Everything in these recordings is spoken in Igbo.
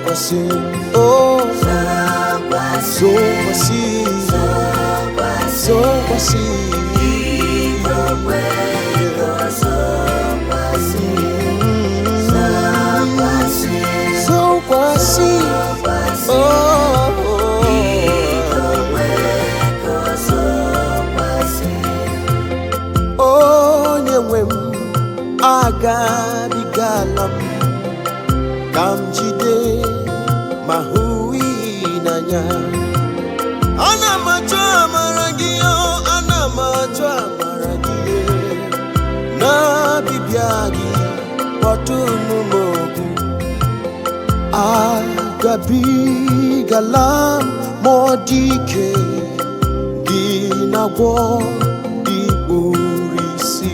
zokwasị oh zokwasị zokwasị zokwasị oh onye nwe m agabigala m ka m jide ma hụ iyi n'anya ana m achọ amara gị o ana m achọ amara gị na-abịbịa gị kpọtụnụ m okwu agabigala m ma ọ dị ike gị na-agwọ ikpuru isi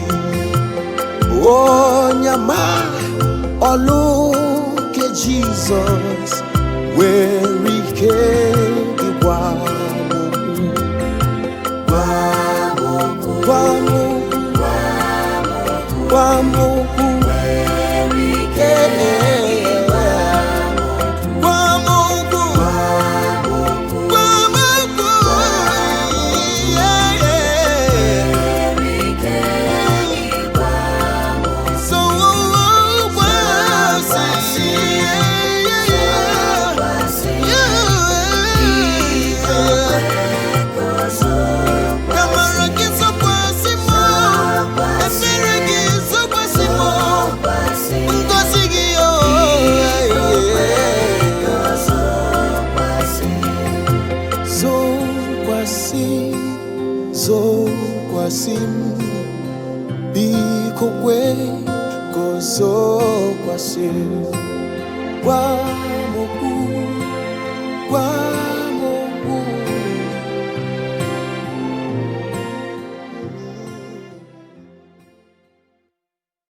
onye ma ọlụ nke jizọs nwere ike ịgwa m okwu. gwa m okwu gwa m okwu Eh, eh, eh. Gwa m okwu gwa m okwu Yeah, yeah. So kwasị Kamara gị zokwasị m efere gị zokwasị m ngozi gị o zokwasị zokwasị m biko kwe ka o zokwasị gwa m okwu